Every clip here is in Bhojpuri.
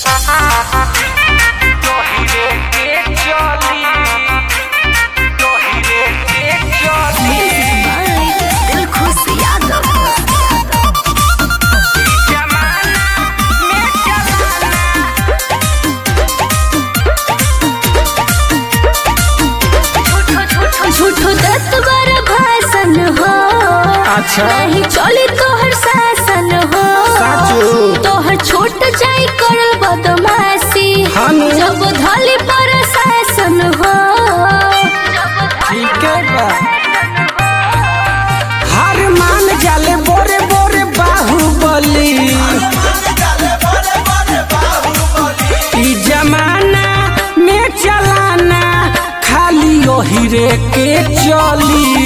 दिलखुश यादव झूठो दस बार भाषण हो अच्छा। नहीं चली तोहर शासन हो साचो। तोहर छोट जाई करल बदमाशी हानु। जब धली पर शासन हो ठीक है बा हर मान जाले बोरे बोरे बाहुबली ई जमाना में चलाना खाली ओही रे के चली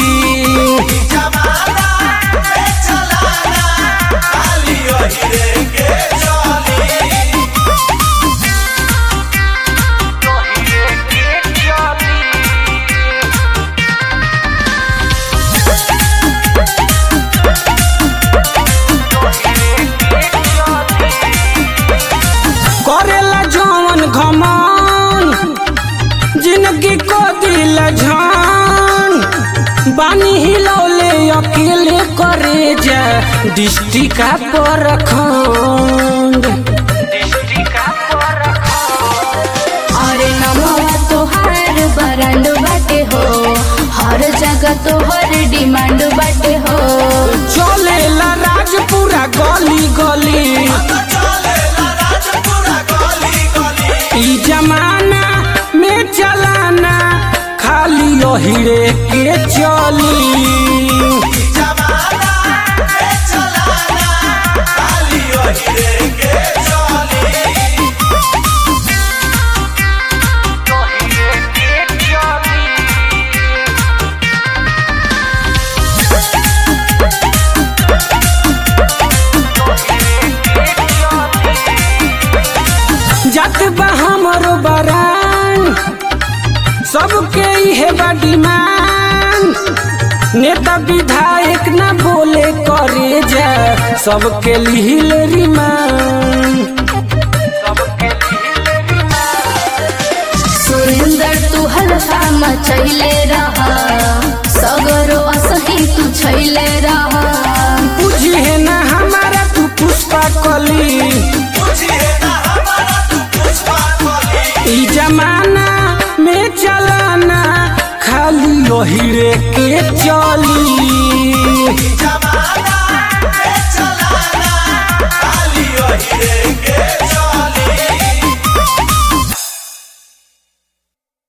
करेला जवन घमन जिंदगी को दिल झन बानी हिलौले अकेले करे जा डिस्ट्रिक्ट पर खंड अरे नमवा तोहार बरांड बाटे हो हर जगह तोहर डिमांड बाटे हो चलेला राजपुरा गली गली ई जमाना में चलाना खाली ओहिरे के चली जत बा हमरो बरान सबके इहे बा डिमांड नेता विधायक ना बोले करे जा सबके लिहिल रिमांड सुरेंद्र तू हल्का मचैले रहा सगरो असही तू छैले रहा बुझे ना हमारा तू पुष्पा कली ई जमाना में चलाना खाली ओहिरे के चली जमाना